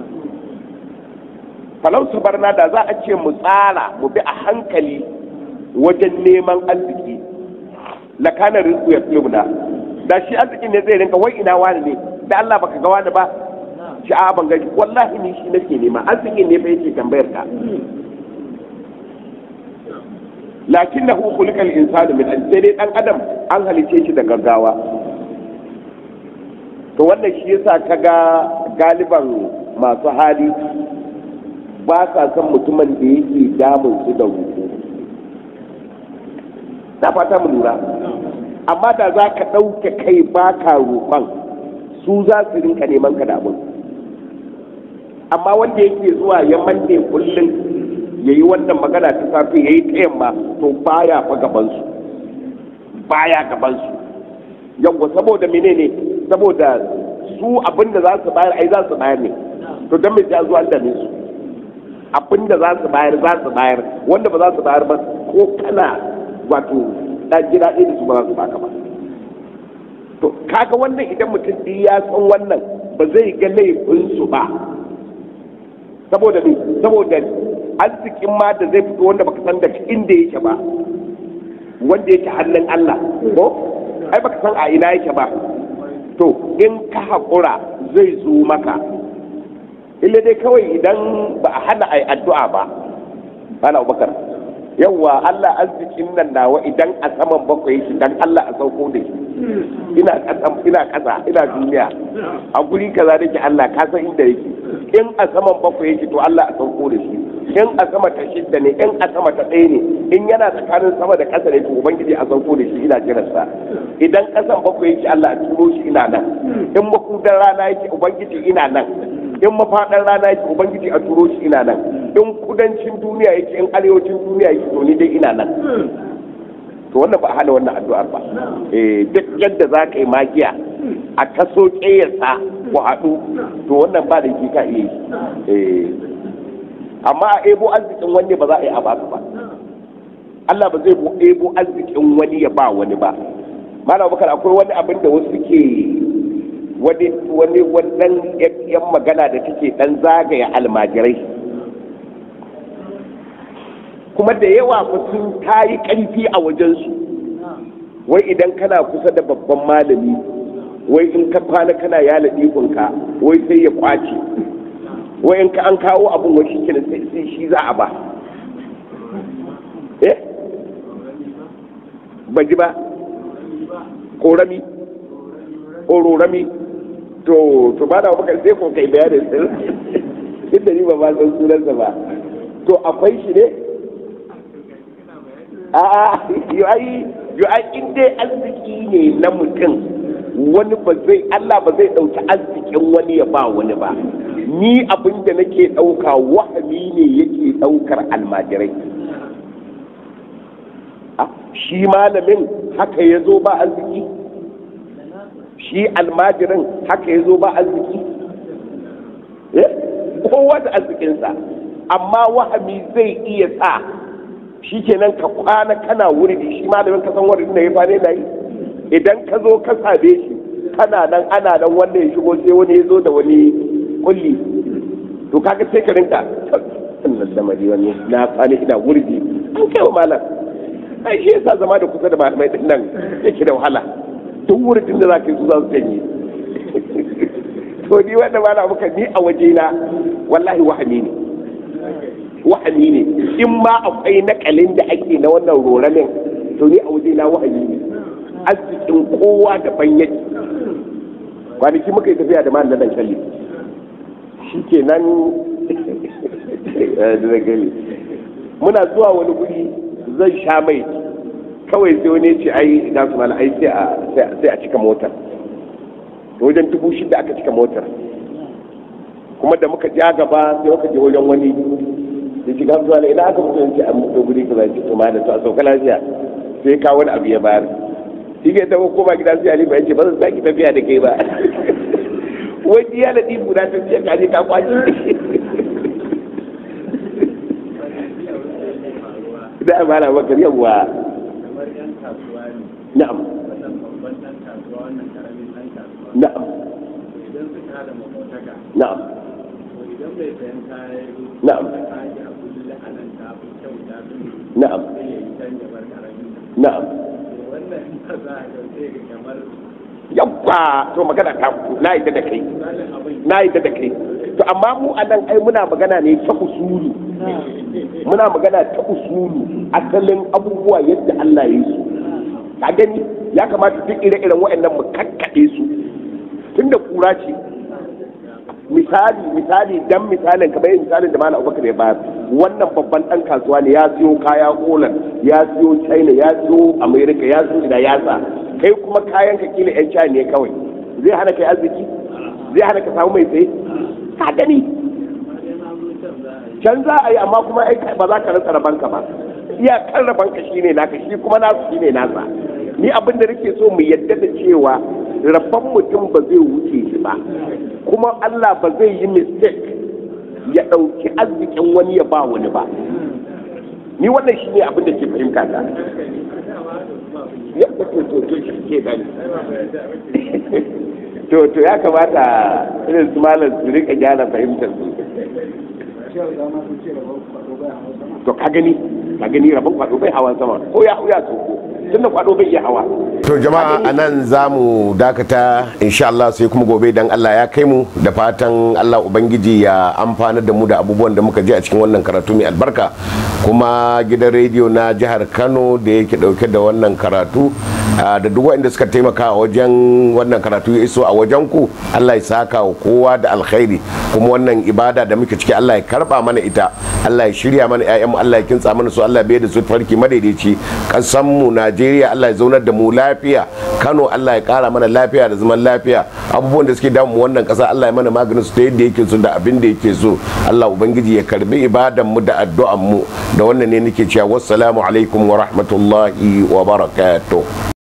falau sabarna da za a ce mu tsara mu bi a hankali wajen neman arziki la kana rizqu yatlubna da shi arzikin ne zai rinka wai ina wani ne da Allah baka ga wani ba shi a ban gaji wallahi ni shi nake nema arzikin ne fa yake tambayar ka lakinnahu khuliqal insanu min sai dai dan adam an halice shi da gaggawa to wannan shi yasa kaga galiban masu hali ba sa son mutumin da yake damun su da roƙo na fata mu lura amma da za ka ɗauke kai ba ka roƙon su za su rinka neman ka da abin amma wanda yake zuwa ya manne kullum ya yi wannan magana ta safe ya yi ta yamma to baya fa gabansu baya gabansu yawwa saboda menene saboda su abin da za su bayar ai za su bayar ne to don mai zuwa da su abin da za su bayar za su bayar wanda ba za su bayar ba ko kana wato ɗan gida ɗaya da su ba za su baka ba to kaga wannan idan mutum ɗin ya san wannan ba zai ga laifinsu ba saboda me saboda arzikin ma da zai fito wanda baka san daga inda yake ba wanda yake hannun Allah ko ai baka san a ina yake ba to in ka haƙura zai zo maka illa dai kawai idan ba a hana ai addu'a ba bana abubakar yawwa Allah arzikin nan nawa idan a saman bakwai shi dan Allah a sauko da shi ina kasa ina kasa ina duniya a guri kaza nake Allah ka san inda yake in a saman bakwai yake to Allah a sauko da shi in a sama ta shidda ne in a sama ta ɗaya ne in yana tsakanin sama da ƙasa ne to ubangiji a sauko da shi ina jiransa idan ƙasan bakwai yake Allah a turo shi ina nan in makudan rana yake ubangiji ina nan in mafaɗar rana yake ubangiji a turo shi ina nan in kudancin duniya yake in arewacin duniya yake to ni dai ina nan to wannan ba a hana wannan addu'ar ba eh duk yadda za ka yi magiya a taso ƙeyarsa ku haɗu to wannan ba da ke ka iya yi eh amma a ebo arzikin wani ba za a yi a basu ba Allah ba zai ebo arzikin wani ya ba wani ba malam bakar akwai wani abin da wasu ke wani wani wannan yan magana da take dan zagaya almajirai kuma da yawa fa sun tayi karfi a wajensu wai idan kana kusa da babban malami wai in ka kwana kana yala ɗikunka wai sai ya kwace wai in ka an kawo abin wai shi kenan sai shi za a ba eh ban ji ba korami kororami to to ba da maka sai ko kai bayanin sai inda ni ba ma san sunansa ba to akwai shi ne a'a yo ai yo ai in dai arziki ne na mutum wani ba zai Allah ba zai dauki arzikin wani ya ba wani ba ni abin da nake dauka wahami ne yake daukar almajirai shi malamin haka ya zo ba arziki shi almajirin haka ya zo ba arziki kowa da arzikinsa amma wahami zai iya sa shi kenan ka kwana kana wuri shi malamin ka san wurin da ya fane da yi idan ka zo ka same shi kana nan ana nan wanda ya shigo sai wani ya zo da wani kulli to kaga sai ka rinka sannan lamari wani na fane ina wurdi an kai wa malam ai shi yasa zama da kusa da malamai din nan yake da wahala duk wurin da za ka yi su za su janye to ni wanda ma na muka ni a waje na wallahi wahami ne wahami ne in ma akwai nakalin da ake na wannan roramin to ni a waje na wahami ne arzikin kowa daban yake kwanaki muka yi tafiya da ma na dankali shi ke nan muna zuwa wani guri zan sha mai kawai sai wani ce ai na su mala ai sai a cika motar wajen dubu shida aka cika motar kuma da muka ja gaba sai muka je wajen wani da shi ga zuwa ina aka mutu yanci an mutu guri ka zai to ma da to a sauka lafiya sai ka wani abu ya bayar shi ke ta koma gida sai ali ba yace ba zan saki tafiya da kai ba wani ya ladi guda ta ce ka je ka kwaci da amana bakar yawa na'am na'am na'am na'am na'am na'am yabba to magana ta na yi da kai na yi da kai to amma mu a nan ai muna magana ne ta usulu muna magana ta usulu asalin abubuwa yadda Allah ya yi su ka gani ya kamata duk ire-iren waɗannan mu kakkaɗe su tunda kura ce misali misali dan misalin kamar yin misalin da malam abubakar ya bayar wannan babban dan kasuwa ne ya siyo kaya holland ya siyo china ya siyo america ya siyo ina yasa kai kuma kayan ka kila yan china ne kawai zai hana kai arziki zai hana ka samu mai tsaye ka gani can za a yi amma kuma ai ba za ka rasa rabanka ba iyakar rabanka shine naka shi kuma nasu shine nasa ni abin da nake so mu yadda da cewa rabban mutum ba zai wuce shi ba kuma Allah ba zai yi mistake ya ɗauki arzikin wani ya ba wani ba ni wannan shi ne abin da ke fahimta ta ya to to to shi ke nan to to ya kamata irin su malam su rika gyara fahimtar su to ka gani ka gani rabon kwado bai hawan sama ko ya ya tsoko tunda kwado bai iya hawa to jama'a a nan za mu dakata insha Allah sai kuma gobe dan Allah ya kai mu da fatan Allah ubangiji ya amfana da mu da abubuwan da muka ji a cikin wannan karatu mai albarka kuma gidan rediyo na jihar Kano da yake dauke da wannan karatu da duk waɗanda suka taimaka wajen wannan karatu ya iso a wajen ku Allah ya saka wa kowa da alkhairi kuma wannan ibada da muke ciki Allah ya karba mana ita Allah ya shirya mana ƴaƴan mu Allah ya kintsa mana su Allah ya bayar da su farki madaidaici kasan mu Najeriya Allah ya zaunar da mu lafiya Kano Allah ya kara mana lafiya da zaman lafiya abubuwan da suke damu wannan kasa Allah ya mana maganin su ta yadda yake so da abin da yake so Allah ubangiji ya karbi ibadan mu da addu'an mu da wannan ne nake cewa wassalamu alaikum wa rahmatullahi wa barakatuh